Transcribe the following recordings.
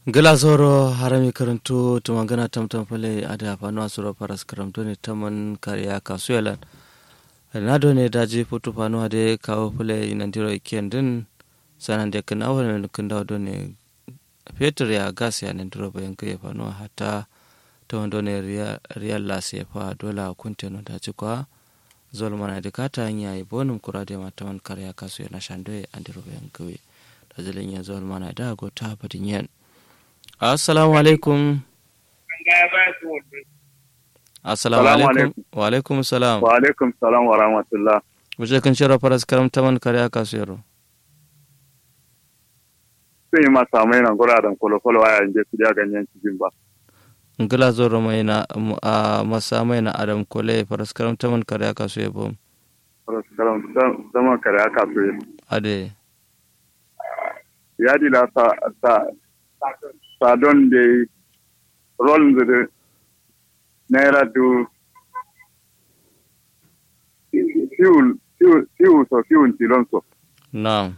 gila zoro harami karanto tumangana tamtam fale ada fano asuro paras karamto ne taman kariya kasuyalan na do ne daji foto fano ade kawo fale inandiro ikiyan din sanan da kan awon kan dawo do ne fetur ya gas ya nandiro bayan kai fano hata ta wando ne riyal las ya fa dola kunte no daji kwa zol mana da kata hanya yi bonum kurade ma taman kariya kasuya na shandoye andiro bayan kai da zalin ya zol mana da go ta fadin yan assalamu alaikum assalamu alaikum wa alaikum salam wa alaikum salam wa rahmatullah wuce kan shirya faras karam taman kare aka su yaro sun yi masa mai nan guraren kwalokwalo a yanzu su ya ganyen cikin ba ngila zoro mai na a masa mai na adam kole faras karam taman kare aka su yabo faras karam taman kare aka su yabo ade ya dila sa sa sa don da rol da naira du fuel fuel fuel so fuel tilon so na'am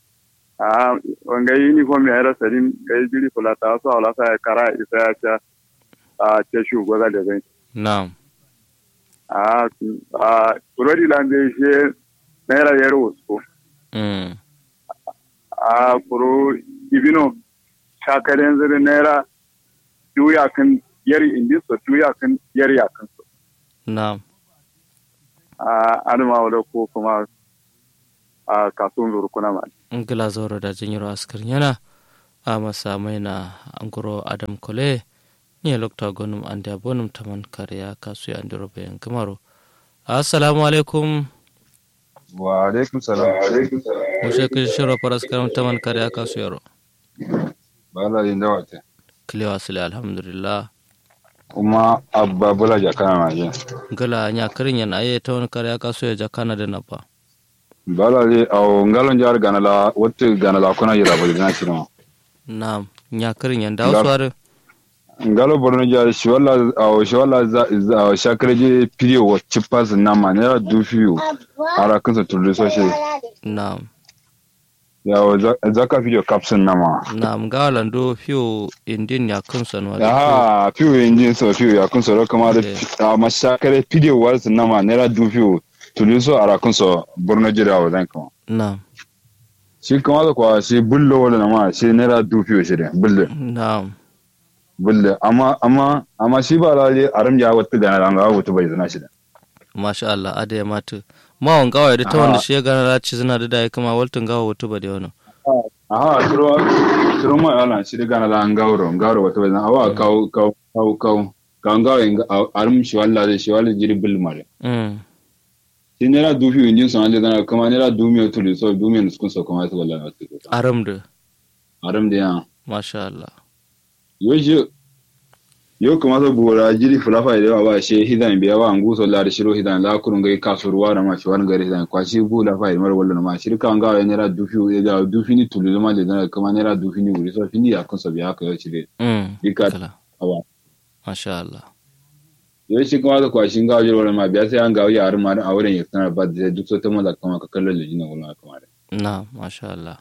a wanga uniform ya era sarin ga jiri kula ta so ala sa kara isa ya ta a ce shu goza da zai na'am a a kurodi lambe she naira yaro so mm a kuro ibino shakaren zuri naira duya kan yari indi so duya kan yari yakan so na'am a adama wadda ko kuma a kasuwan zuru kuna ma ngila zoro da jinyiro askar yana a masa mai na anguro adam kole ni lokta gonum ande bonum taman kare aka su ya ndiro bayan kamaro assalamu alaikum wa alaikum salam wuce kan shirya faras karam taman kare aka su yaro bala yin dawata kilewa sile alhamdulillah kuma abba bula jakana na je gala nya karin yan aye ta wani kare aka so ya jakana da na ba bala le aw ngalon jar gana la wotte gana la kuna yira bali na chino na nya karin yan da wasu are ngalo borno jar shi wala aw shi wala za za shakre je pidio wa chipas na manera du fiu ara kun sa tudu so she na ya zaka video caption na ma na ngala ndo fiyo indin ya kunsa no ah fiu injin so fiu ya kun so kama da ma shakre pidio wa na manera du fiu tudu so ara kun so borno jira wa zan kama na shi kama da kwa shi bullo wala na ma shi naira du fiu shi da bullo na bulle amma amma amma shi ba lalle aram ya wata gana ran ga wata bai zana shi da masha Allah ada ya matu ma wan gawa da ta wanda shi ya gana da ci zina da da kama waltun gawa wata ba da wani aha turo turo ma yana shi da gana ran gawro gawro wata bai zana awa kau kau kau kau kan gawa in aram shi walla da shi walla jiri bil mare mm shi ne ra dufi injin san da gana kuma ne ra dumi to so dumi ne sun so kuma su walla na su aram da aram da ya masha Allah yo shi yo kuma so bora jiri fulafa da ba shi hidan biya wa angu so la shiro hidan la kurun gai kasuruwa da ma shi wani gari hidan kwa shi bula fa mar wallo ma shi kan ga ne ra dufi da dufi ni tulu ma da kuma ne ra dufi ni wuri so fini ya kun so biya ka yo shi de mm dika kala awa masha Allah yo shi kuma da kwa shi ga jiro ma biya sai an ga ya arma da auren ya tana ba da duk so ta mala kama ka kallon lejina wala kama da na masha Allah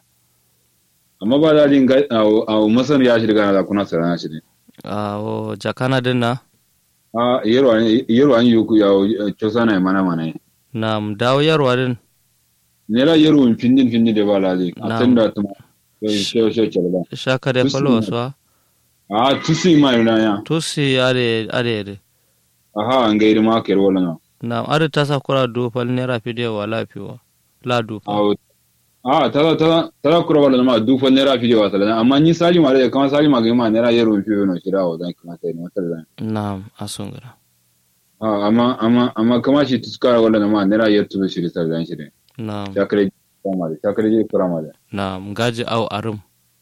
amma ba da din ga a masan ya shi daga na kuna sarana shi ne a o jakana din na a yero yero an yuku ya chosa na mana mana na dawo yarwa din nera yero in findin findin da ba lali a Na'am. tanda ta shi shi shi ba shaka da Tusi falo ne. wasu ha a tusi ma yana ya tusi are are aha an gairi ma kero wala na na are ta sa kura do fal nera fidiyo wa lafiwa la do a a tara tara tara kura wala ma du fa nera fi wa sala amma ni sali ma da kama sali ma ga ma nera yero fi no shira wa dan kuma sai mata da na asungara a amma amma amma kama shi tuskara wala na ma nera yero tu shi sala dan shi ne na shakare kama da shakare je kura ma da na ngaji au arum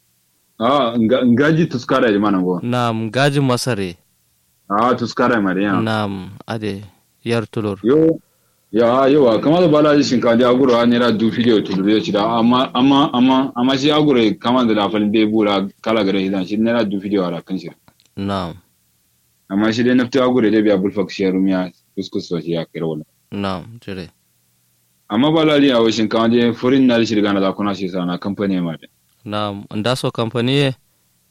a ngaji tuskara da mana go na ngaji masare a tuskara ma da ya na ade yar tulur yo ya yawa kama da bala shin ka da aguro an nera du video tu da shi da amma amma amma amma shi aguro kama da lafalin bai bura kala gare hidan shi nera du video ara kan shi na amma shi dai nafta aguro da biya bulfak shi rumiya kuskus so shi ya kira wala na jire amma bala li a washin kama da furin na shi daga na kuna shi sana kamfani ma da na ndaso company ye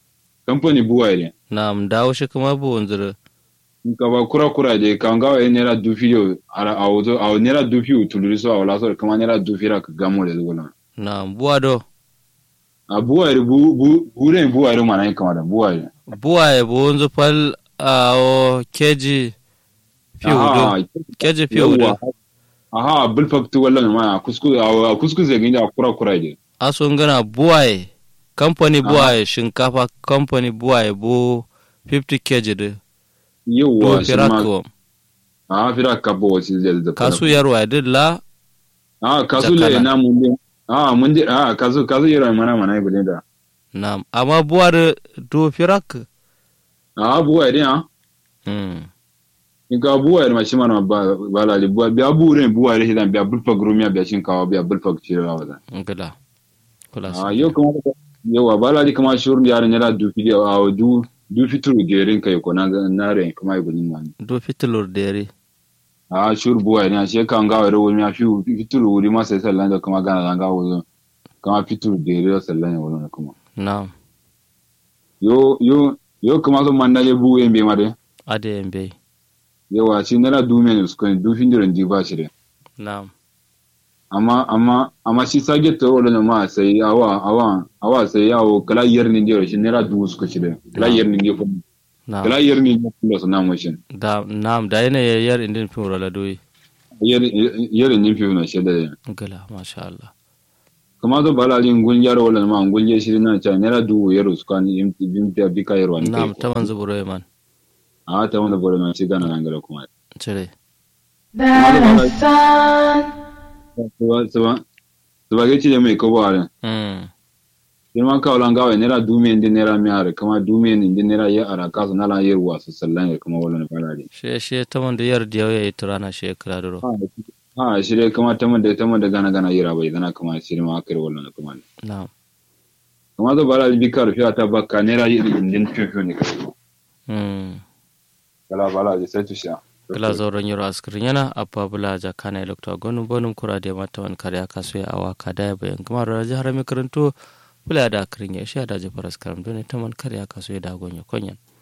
kamfani buwa ne nam dawo shi kuma bu wanzuru ka ba kura kura de kan ga wai nera dufi yo ara a wato a nera dufi u tuluri so a wala so kama nera dufi ra ka gamo da zuwa nam buwa do a buwa ri bu bu bure buwa ri mana kama da buwa ri buwa ya bu wanzu fal a o keji fiu do keji fiu do aha bulfak tu wallan ma kusku a kusku zai gina kura kura de aso ngana buwa ya kamfani buwa ya shinkafa kamfani buwa ya bu 50 kg do yawa do firako a fira ka bo si zai da kasu yarwa ya dilla a kasu le na mun de a mun de a kasu kasu yara mana mana ibule da nam amma buwa da do firak a buwa ri ha hmm in ka buwa ri ma shi mana ba ba la li buwa biya bure buwa ri hidan biya bulfak rumiya biya shin kawa biya bulfak shi ra wa ngala kula a yau kuma yawa ba la di kama shurun yaran yana dufi a du du fituru gerin kai ko na na re kuma ibule man do fitilur dere a shur buwa ne shi kan ga wani wani fi fituru wuri ma sai sallan da kuma gana zanga wuzo kama fituru geri da sallan ya wurin kuma nam yo yo yo kuma so man naje bu en be made ade embe yawa shi nana du men su kan du findiran di ba shi de nam amma amma amma shi sage to wala ma sai awa awa awa sai yawo kala yerni ndi shi nana du su ka shi de kala yerni ndi ko nam kala yerni ndi ko so na mo shi da nam da yana yar indin fin rola doyi yerni ndi fi na shi de ngala masha Allah kama to bala lin gun yaro wala ma gun je shi na cha nana du yero su kan im bim ta bi ka yero an nam taman zuburo man a ta wanda bore ma shi gana nan gara kuma cire Darasan, suba suba suba ke ci da mai ko ba hmm girman kawalan gawa nera dume ndi nera miare kama dume ndi nera ya ara kasu nala yer wasu sallan ya kama wala falari she she taman da yar diyo ya turana she kira duro ha shirye kama taman da taman da gana gana yira bai dana kama shirye ma akare wala kuma nam kama to bala bi kar fiya ta bakka nera yi indin fiyo ne kai hmm kala bala ji sai tusha kila zauren yaro askirin yana abba bula jakana elektra gonu bonum kura da mata wani kare aka so ya awa ka da bayan kuma da jihar mai karanto bula da akirin ya shi da jifar askaram don ta man kare aka so ya da gonyo konyan